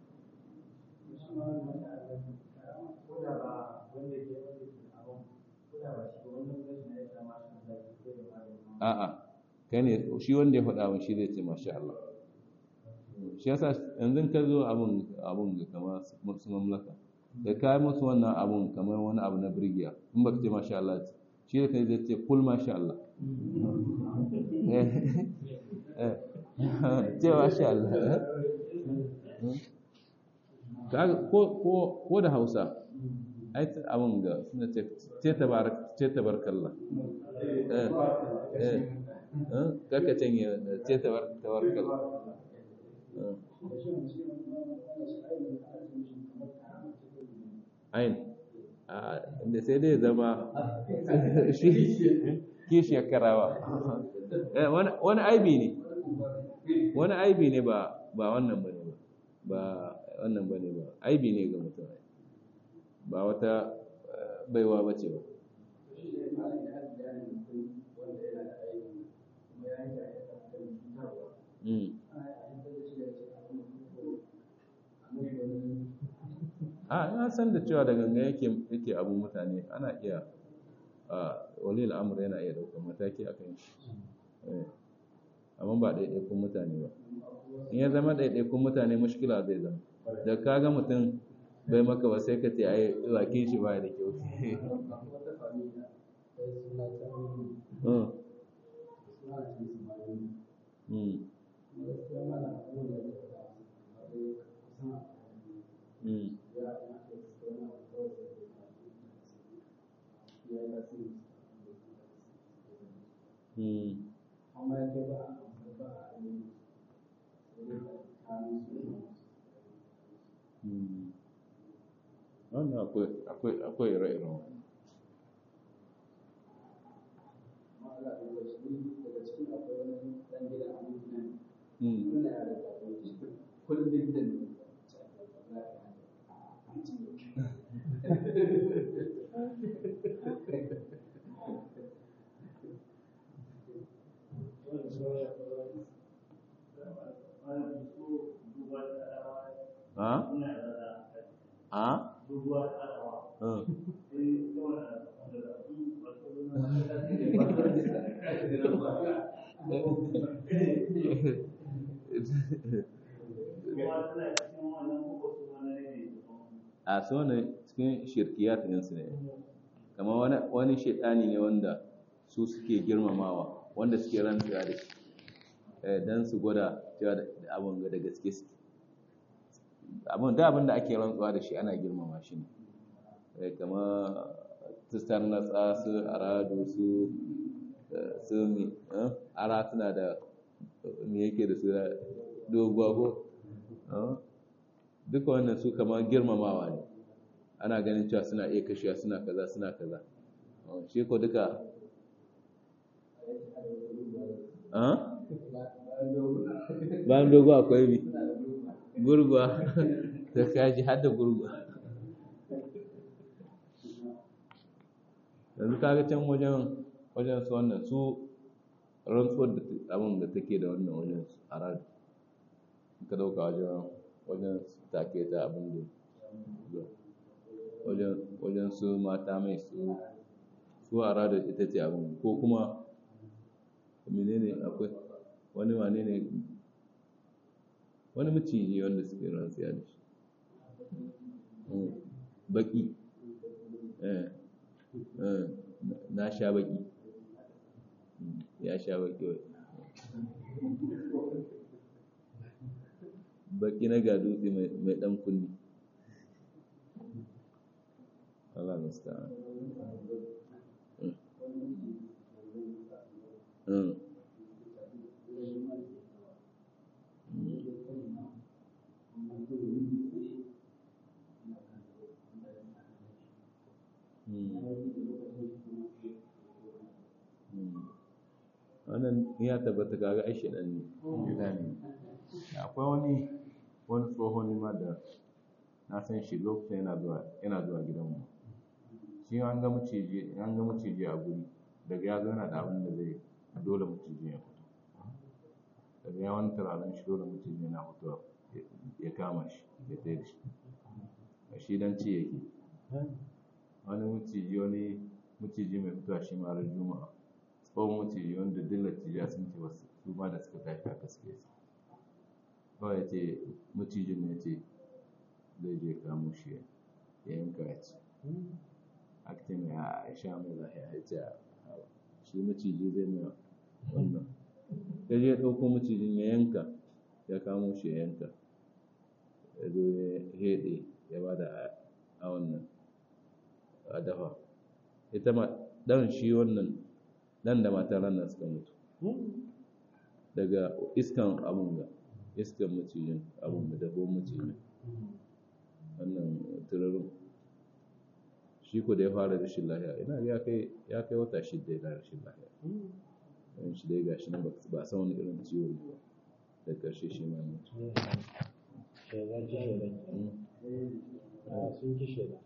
[SPEAKER 1] a'a kai ne shi wanda ya faɗa min shi zai ce masha Allah shi yasa yanzu ka zo abun abun ga kama su mamlaka da ka yi musu wannan abun kamar wani abu na birgiya in ba ka ce masha Allah shi da kai zai ce kul masha Allah ce masha Allah ko da hausa ai abun ga suna ce tabarkalla kaka canye ce tabarkalla ayin da sai dai zama kishi ya karawa wani aibi ne wani aibi ne ba wannan bane ba wannan bane ba aibi ne ga mutum ba wata baiwa ba ce ba a ina san da cewa da ganga yake yake abu mutane ana iya a walil amr yana iya daukar mataki a kan shi amma ba ɗaiɗaikun mutane ba in ya zama ɗaiɗaikun mutane mushkila zai zama da ka ga mutum bai maka ba sai ka ce ai bakin shi ba da kyau wannan akwai akwai akwai ire-iren Ha? Ha? a so ne cikin shirkiyat ɗinsu ne kamar wani wani shaitani ne wanda su suke girmamawa wanda suke rantsuwa da shi don su gwada cewa da abin da gaske suke abin da abin da ake rantsuwa da shi ana girmama shi ne kama tustar natsa su aradu su su mi ara suna da me yake da su doguwa ko duka wannan su kama girmamawa ne ana ganin cewa suna iya kashewa suna kaza suna kaza shi ko duka bayan dogo akwai bi gurguwa ta kaji har da gurguwa yanzu kaga can wajen wajen su wannan su rantsuwar da abin da take da wannan wajen a radu ka dauka wajen wajen take ta abin da wajen wajen su mata mai su su a radu ita ce abin ko kuma menene akwai wani wane ne wani maciji wanda suke rantsiya da shi baki na sha baki ya sha baki wai baki na ga dutse mai dan kunni Allah musta'an Mm. wannan ya tabbata kaga ai shedan ne shedani akwai wani wani tsohon ma da na san shi lokacin yana zuwa yana zuwa gidanmu shi an ga maciji an ga maciji a guri daga ya zo yana da abin da zai dole maciji ya fito daga ya wani turaren shi dole maciji yana fitowa ya kama shi ya tsaye da shi a shi dan ci yake wani maciji wani maciji mai fitowa shi ma ran juma'a tsohon maciji wanda dillaci ya sun ce wasu su ma da suka tashi aka suke su kawai ya ce macijin ne ce zai je kamo shi ya yanka ya ci aka ce mai a sha mai lahiya ya ce shi maciji zai mai wannan ya je ɗauko macijin ya yanka ya kamo shi ya yanka ya zo ya heɗe ya ba da a wannan a dafa ita ma ɗan shi wannan ɗan da matar ranar suka mutu daga iskan abun ga iskan macijin abun da dabon macijin wannan turarin shi ko da ya fara rashin lahiya ina ya kai ya kai wata shidda yana rashin lahiya yan shi dai gashi nan ba san wani irin ciwo ne ba da ƙarshe shi ma mutu
[SPEAKER 2] Shaidan ci shaidan. Ah, sun ci shaidan.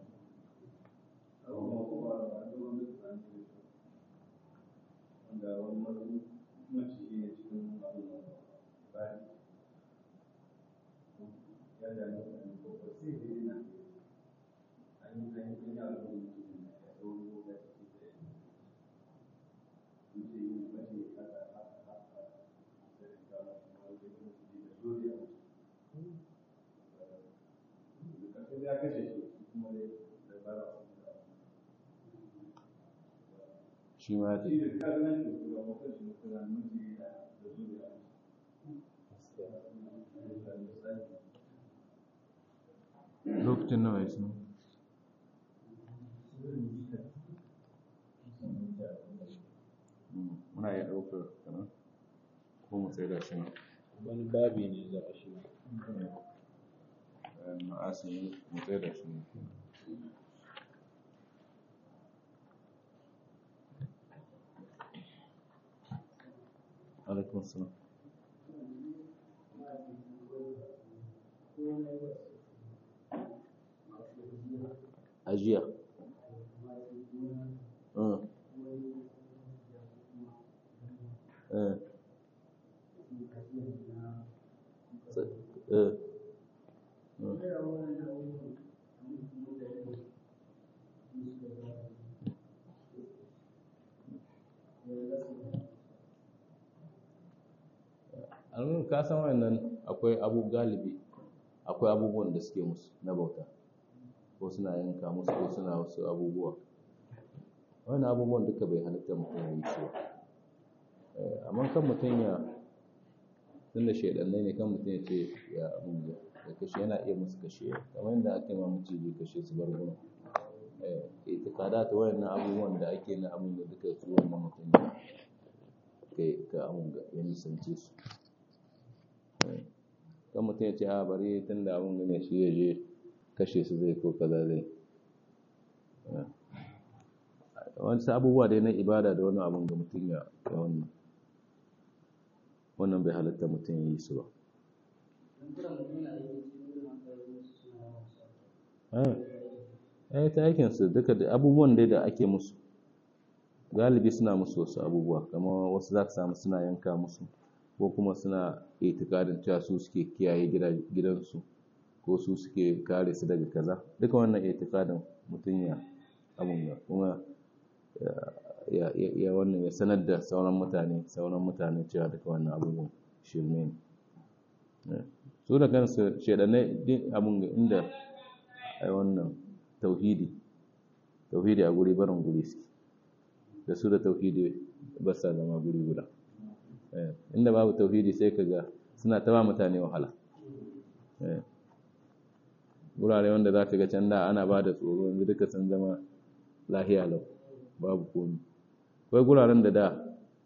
[SPEAKER 1] shi ma ta lokacin nawa ya sunu muna iya ɗaukar kanan ko mu tsaye da shi nan
[SPEAKER 2] Wani babi ne za a shiga.
[SPEAKER 1] ma'asin mu tsaye da shi nan alaikun salam ajiya uh. Uh. Uh. an ka san wannan akwai abu galibi akwai abubuwan da suke musu na bauta ko suna yanka musu ko suna wasu abubuwa wannan abubuwan duka bai halitta mutum ya yi su ba amma kan mutum ya tunda shaidannai ne kan mutum ya ce ya abin ya kashe yana iya musu kashe kamar yadda ake ma maciji kashe su bar gudun itikada ta wayannan abubuwan da ake na abin da duka su wannan mutum ya kai ka abin ga ya nisance su kan mutum ya ce a bari tun da abin gane shi ya je kashe su zai ko kaza zai wasu abubuwa dai na ibada da wani abin ga mutum ya wannan wannan bai halatta mutum ya yi su ba eh ta aikin su duka da abubuwan dai da ake musu galibi suna musu wasu abubuwa kamar wasu za ka samu suna yanka musu ko kuma suna itikadin cewa su suke kiyaye gidansu ko su suke kare su daga kaza duka wannan itikadin mutum ya abun ya kuma ya wannan ya sanar da sauran mutane sauran mutane cewa duka wannan abubuwan shirme ne su da kansu shaidanai din abun ga inda ai wannan tauhidi tauhidi a guri barin guri suke da su da tauhidi ba sa zama guri guda inda babu tauhidi sai ka ga suna ta ba mutane wahala gurare wanda za ka ga can da ana ba da tsoro yanzu duka sun zama lahiya lau babu komi akwai guraren da da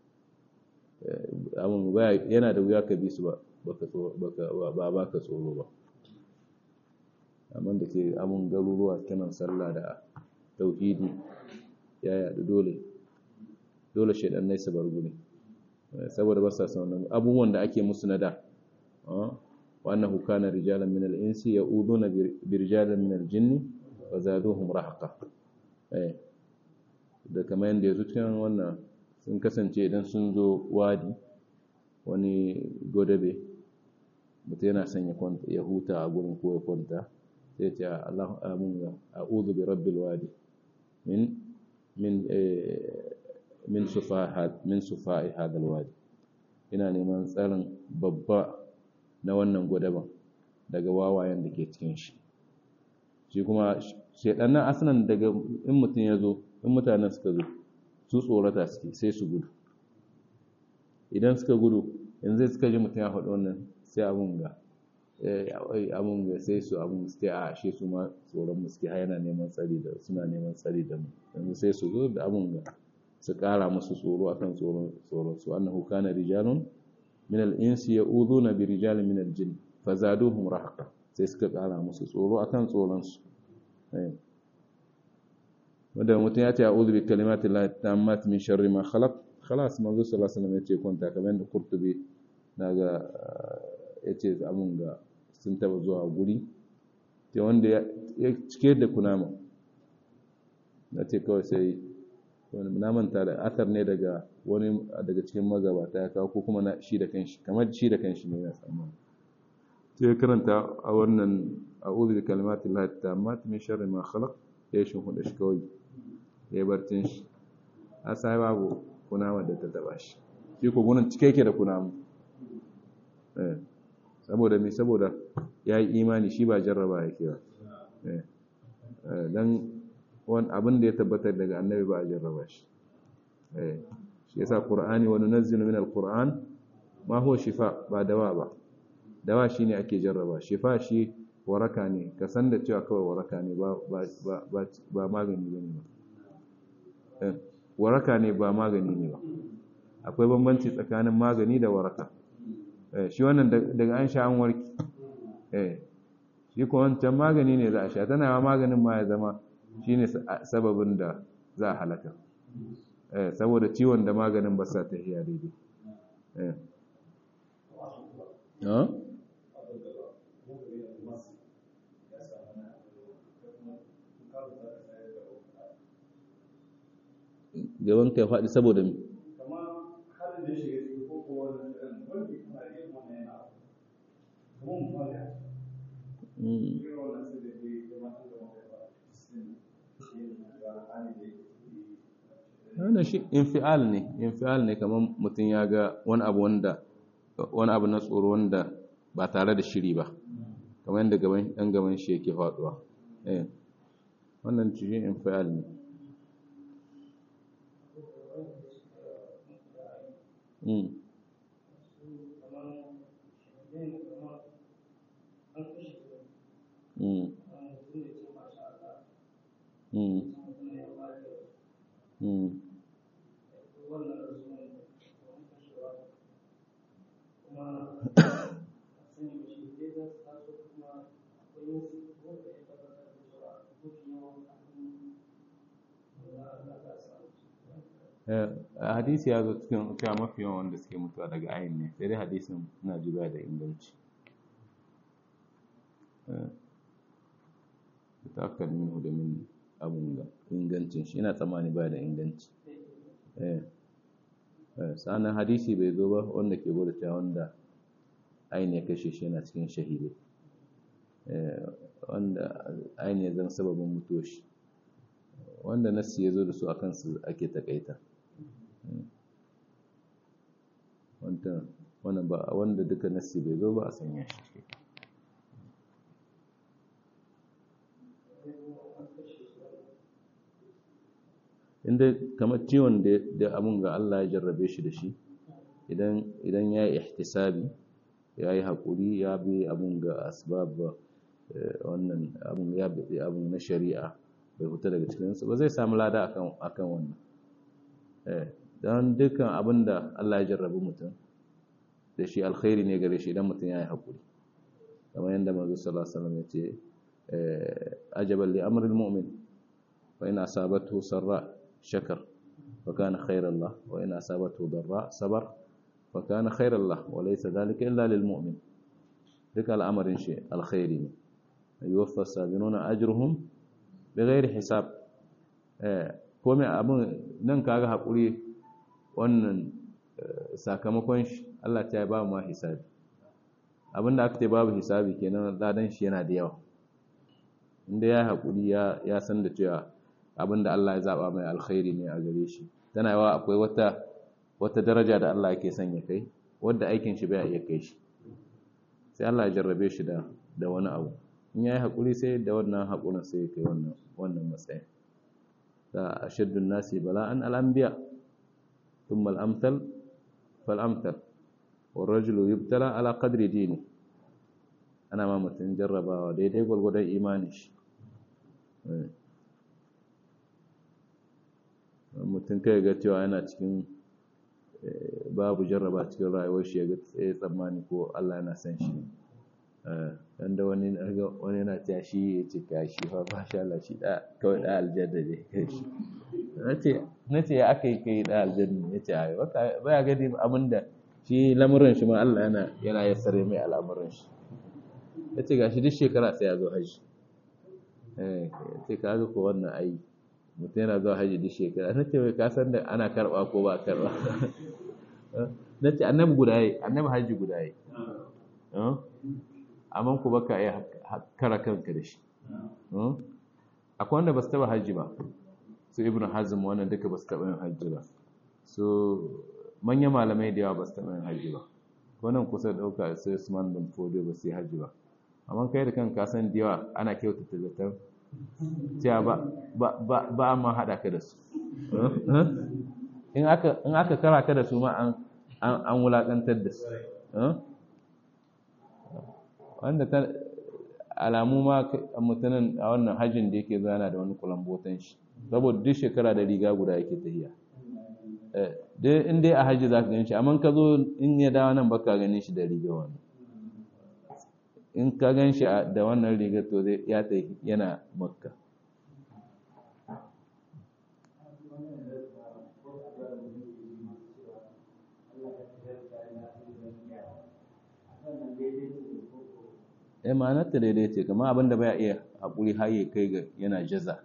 [SPEAKER 1] abin yana da wuya ka bi su ba ba ba ka tsoro ba amma da ke abin garuruwa kinan sallah da tauhidi ya yaɗu dole dole shaidannai su bar guri saboda ba sa son abubuwan da ake musu na da wa annahu kana rijalan min al-insi ya'uduna bi rijalan min al-jinni wa zaduhum rahaqa eh da kamar yanda yazo cikin wannan sun kasance idan sun zo wadi wani godabe mutum yana son ya huta a gurin ko ya kwanta sai ce Allah amin a'udhu bi rabbil wadi min min min sufahat min sufai hadal wadi ina neman tsarin babba na wannan godaban daga wawayen da ke cikin shi shi kuma shedannan asnan daga in mutum ya zo in mutanen suka zo su tsorata suke sai su gudu idan suka gudu yanzu suka ji mutum ya faɗi wannan sai abun ga abun ga sai su abun suke a ashe su ma tsoron mu suke yana neman tsari da suna neman tsari da mu yanzu sai su zo da abun ga su ƙara musu tsoro akan tsoron tsoron su annahu kana rijalun min al-insi ya'uduna bi rijalin min al-jinn fazaduhum rahaqa sai suka ƙara musu tsoro akan tsoron su wanda mutum ya ce a'udhu bi kalimati llahi tammat min sharri ma khalaq khalas manzo sallallahu alaihi wasallam ya ce kwanta kamar da Qurtubi naga yace amun ga sun taba zuwa guri sai wanda ya cike da kunama na ce kawai sai wani na manta da athar ne daga wani daga cikin magabata ya kawo ko kuma na shi da kanshi kamar shi da kanshi ne ya tsammani sai karanta a wannan a'udhu bi kalimati llahi tammat min sharri ma khalaq ya shi hudu shi kawai ya barcin shi a sai babu kunama da ta taba shi shi ko gunan cike yake da kunamu saboda me saboda ya yi imani shi ba jarraba yake ba don wani abin da ya tabbatar daga annabi ba a jarraba shi shi yasa qur'ani wa nunazzilu min alquran ma huwa shifa ba dawa ba dawa shine ake jarraba shifa shi waraka ne ka san da cewa kawai waraka ne ba ba magani bane ba waraka ne ba magani ne ba akwai bambanci tsakanin magani da waraka shi wannan daga an sha an warki shi ko wancan magani ne za a sha tana ma maganin ma ya zama shi ne sababin da za a halaka saboda ciwon da maganin ba sa tafiya daidai gaban kai faɗi saboda mi wannan shi infial ne infial ne kamar mutum ya ga wani abu wanda wani abu na tsoro wanda ba tare da shiri ba kamar yadda gaban ɗan gaban shi yake faɗuwa eh wannan shi infial ne mm mm mm mm hadisi ya zo cikin cewa mafi yawan wanda suke mutuwa daga ayin ne sai dai hadisin na ji ba da inganci ta aka minhu da min abun ga ingancin shi ina tsammani ba da inganci sa'anan hadisi bai zo ba wanda ke gwada cewa wanda ayin ya kashe shi yana cikin shahidai wanda ayin ya zama sababin mutuwa shi wanda nassi ya zo da su a kansu ake takaita wanda duka nassi bai zo ba a sanya shi inda kamar ciwon da abun ga Allah ya jarrabe shi da shi idan ya yi ihtisabi ya yi haƙuri ya bi abun ga asbab wannan abun ya bi abun na shari'a bai fita daga cikinsu ba zai samu lada akan wannan don dukkan abin da Allah ya jarrabi mutum da shi alkhairi ne gare shi idan mutum ya yi haƙuri kamar yadda mazu sallallahu alaihi wasallam ya ce ajaban li amril mu'min wa in asabatu sarra shakar wa kana khairan lah wa in asabatu darra sabar fa kana khairan lah wa laysa dhalika illa lil mu'min duka al'amarin shi alkhairi ne yuwaffa sabiruna ajruhum bighairi hisab eh komai abin nan kaga hakuri wannan sakamakon shi Allah ta ba mu hisabi abinda aka ce babu hisabi kenan ladan shi yana da yawa inda ya hakuri ya ya san da cewa abinda Allah ya zaba mai alkhairi ne a gare shi tana yawa akwai wata wata daraja da Allah yake son ya kai wanda aikin shi bai iya kai shi sai Allah ya jarrabe shi da da wani abu in yayi hakuri sai da wannan hakurin sai ya kai wannan wannan matsayin da ashaddun nasi bala'an al-anbiya thumma al-amthal fal-amthal والرجل يبتلى على قدر دينه ana ma mutum jarrabawa daidai gwalgwadon imani shi mutum kai ga cewa yana cikin babu jarraba cikin rayuwar shi ya ga tsaye tsammani ko Allah yana son shi dan da wani wani yana ta shi ya ce ka shi fa masha Allah shi da kawai da aljanna ne shi nace nace ya aka yi kai da aljanna yace ai baya ga abinda shi lamuran shi ma Allah yana yana yassare mai al'amuran shi yace gashi duk shekara sai ya zo haji eh sai ka ga ko wannan ai mutum yana zuwa haji duk shekara nace wai ka san da ana karba ko ba karba nace annabi guda yi annabi haji guda yi amma ku baka iya kara kanka da shi akwai wanda ba su taba haji ba su ibnu hazm wannan duka ba su taba yin haji ba so manyan malamai da yawa ba su taɓa yin hajji ba wannan kusa ɗauka sai usman bin fodo ba su yi hajji ba amma kai da kanka san da yawa ana kyautata zaton cewa ba a ma haɗa ka da su in aka kara ka da su ma an wulaƙantar da su wanda ta alamu ma mutanen a wannan hajjin da yake zana da wani kulambotan shi saboda duk shekara da riga guda yake tafiya dai in dai a hajji za ka gan shi amma ka zo in ya dawo nan baka ganin shi da riga wani in ka gan shi da wannan rigar to zai ya ta yana makka eh ma'anar ta daidai ce kamar abinda baya iya haƙuri har ya kai ga yana jaza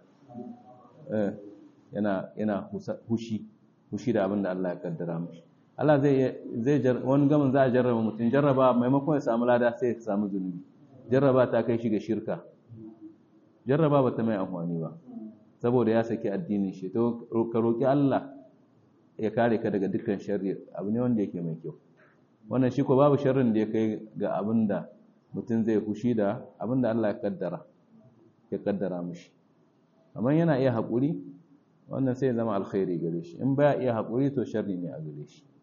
[SPEAKER 1] yana yana hushi fushi da abin da Allah ya kaddara mashi Allah zai zai wani gamin za a jarraba mutum jarraba maimakon ya samu lada sai ya samu zunubi jarraba ta kai shi ga shirka jarraba ba ta mai amfani ba saboda ya saki addinin shi to ka roki Allah ya kare ka daga dukkan sharri abu ne wanda yake mai kyau wannan shi ko babu sharrin da ya kai ga abin da mutum zai fushi da abin da Allah ya kaddara ya kaddara mishi amma yana iya haƙuri wannan sai ya zama alkhairi gare shi in baya iya haƙuri to sharri ne a gare shi